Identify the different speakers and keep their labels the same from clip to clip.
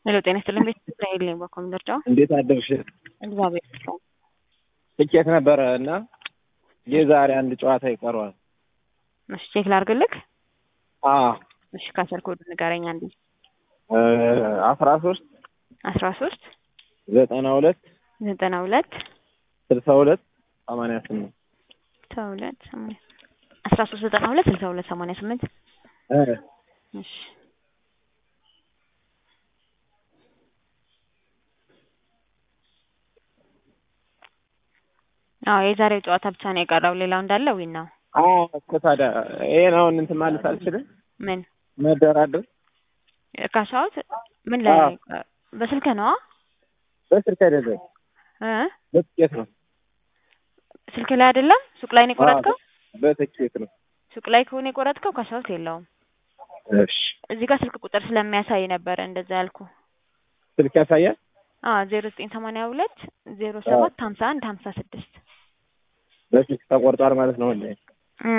Speaker 1: ሄሎ ጤና ይስጥልኝ ቤት እስራኤል ነኝ በኮምደርጫው
Speaker 2: እንዴት አደርሽ?
Speaker 1: እግዚአብሔር ይመስገን።
Speaker 2: ትኬት ነበረ እና የዛሬ አንድ ጨዋታ ይቀረዋል።
Speaker 1: እሺ ቼክ ላድርግልክ።
Speaker 2: አ
Speaker 1: እሺ ካሰር ኮድ ንገረኝ አንዴ።
Speaker 2: አስራ ሶስት
Speaker 1: አስራ ሶስት
Speaker 2: ዘጠና ሁለት
Speaker 1: ዘጠና ሁለት
Speaker 2: ስልሳ ሁለት ሰማንያ ስምንት
Speaker 1: ስልሳ ሁለት ሰማንያ አስራ ሶስት ዘጠና ሁለት ስልሳ ሁለት ሰማንያ ስምንት እሺ አዎ የዛሬው ጨዋታ ብቻ ነው የቀረው። ሌላው እንዳለ ዊን ነው።
Speaker 2: አዎ እኮ ታዲያ ይሄን አሁን እንትን ማለት አልችልም
Speaker 1: ምን
Speaker 2: መደራደር
Speaker 1: ካሻውት ምን ላይ በስልክ ነው
Speaker 2: በስልክ አይደለም
Speaker 1: እ
Speaker 2: በትኬት ነው
Speaker 1: ስልክ ላይ አይደለም ሱቅ ላይ ነው የቆረጥከው?
Speaker 2: በትኬት ነው
Speaker 1: ሱቅ ላይ ከሆነ የቆረጥከው ካሻውት የለውም።
Speaker 2: እሺ
Speaker 1: እዚህ ጋር ስልክ ቁጥር ስለሚያሳይ ነበረ እንደዛ ያልኩ።
Speaker 2: ስልክ ያሳያል
Speaker 1: አዎ ዜሮ ዘጠኝ ሰማንያ ሁለት ዜሮ ሰባት ሀምሳ አንድ ሀምሳ ስድስት
Speaker 2: በስልክ ተቆርጧል ማለት ነው ወላሂ
Speaker 1: እ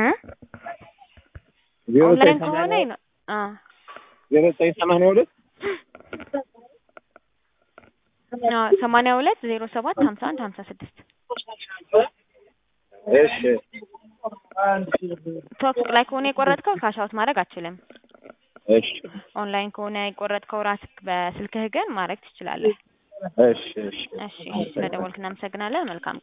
Speaker 2: ዜሮ
Speaker 1: ኦንላይን
Speaker 2: ዘጠኝ
Speaker 1: ከሆነ
Speaker 2: ሰማንያ
Speaker 1: ነው አ
Speaker 2: ዜሮ ዘጠኝ ሰማንያ ሁለት
Speaker 1: አዎ ሰማንያ ሁለት ዜሮ ሰባት ሀምሳ አንድ ሀምሳ ስድስት
Speaker 2: እሺ
Speaker 1: ቶክ ሱቅ ላይ ከሆነ የቆረጥከው ካሻውት ማድረግ አትችልም።
Speaker 2: እሺ
Speaker 1: ኦንላይን ከሆነ የቆረጥከው ራስህ በስልክህ ግን ማድረግ ትችላለህ።
Speaker 2: እሺ እሺ
Speaker 1: እሺ ስለደወልክ እናመሰግናለን። መልካም ቀን